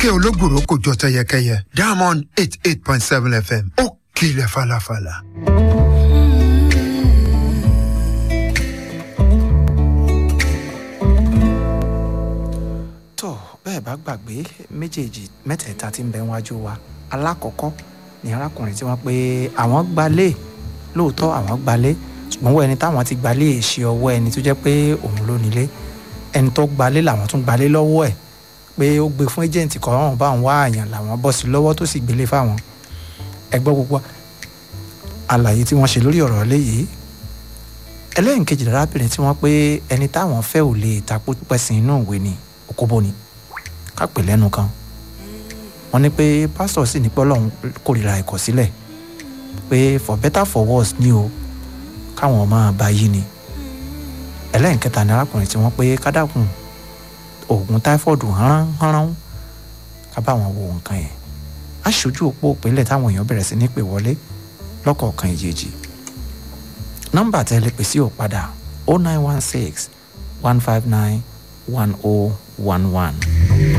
kíkẹ́ ológùrò kò jọ tẹyẹkẹyẹ diamond eight eight point seven fm ó kilẹ̀ falafala. tó bẹ́ẹ̀ bá gbàgbé méjèèjì mẹ́tẹ̀ẹ̀ta tí ń bẹ wájú wa alákọ̀ọ́kọ́ ni arákùnrin tí wọ́n pé àwọn gbalé lóòótọ́ àwọn gbalé ṣùgbọ́n wọ́n ẹni táwọn ti gbalé ṣe ọwọ́ ẹni tó jẹ́ pé òun ló nílé ẹni tó gbalé làwọn tún gbalé lọ́wọ́ ẹ̀ pé ó gbé fún ẹjẹǹtì kan ọ̀hún bá ń wá àyàn làwọn bọ́ sí lọ́wọ́ tó sì gbélé fáwọn ẹgbọ́ gbogbo àlàyé tí wọ́n ṣe lórí ọ̀rọ̀ léyìí ẹlẹ́yìn kejì lárábìnrin tí wọ́n pé ẹni táwọn fẹ́ ò lè takú pẹ̀sìn inú ìwé ni òkóbó ni kápẹ́ lẹ́nu kan wọ́n ní pé pásítọ̀ sì ní pé ọlọ́run kórìíra ìkọ̀sílẹ̀ pé for better for worse ni o káwọn máa bá yí ni ẹlẹ́yìn kẹta ni arákùnrin tí wọ́n pé kádàkùn oògùn táífọ̀dù hánrán hánrán ká bá wọn wo nǹkan yẹn aṣojú òpó òpínlẹ̀ táwọn èèyàn bẹ̀rẹ̀ sí ní pè wọlé lọ́kọ̀ọ̀kan ìjèjì nọ́mbà tẹ́ lè pè sí ò padà o nine one six one five nine one o one one